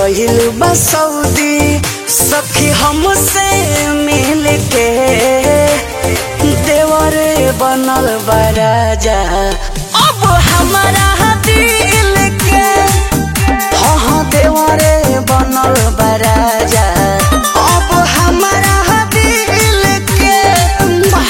गइल बा सऊदी सखी हमसे मिल के देवरे बनल बा राजा अब हमारा दिल के हाँ हाँ देवरे बनल बा राजा अब हमारा दिल के वाह!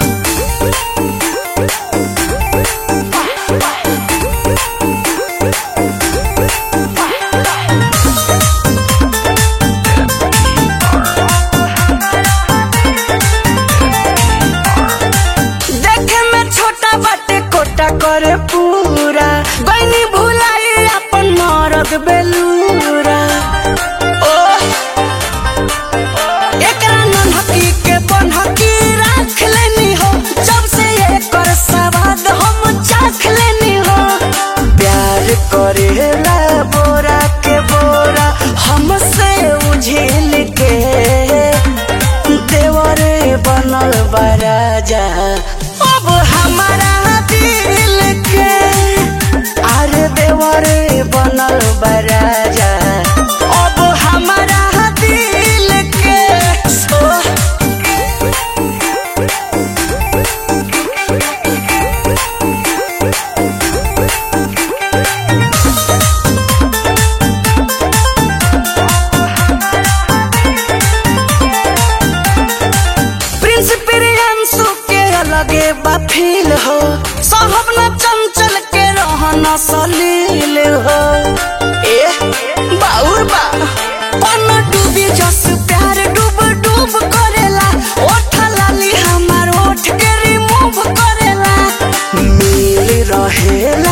देखे में छोटा बाटे कोटा करे पूरा गईनी भुलाई अपन मरद बेलूरा ओ एकरा नन्हकी के बनहकी राख लेनी हो जब से एकर सवाद हम चाख लेनी हो प्यार करेला बोरा के बोरा हमसे उझिल के देवरे बनल बा राजा अब हमारा दिल के अरे देवरे बनल बा राजा अब हमारा दिल के सो प्रिंस प्रियांशु के अलगे बा फील हो साहब न चंचल के रहना सलील हो ए बाउर बा पन डूबी जस प्यार डूब डूब करेला ओठ लाली हमार ओठ के रिमूव करेला मिल रहेला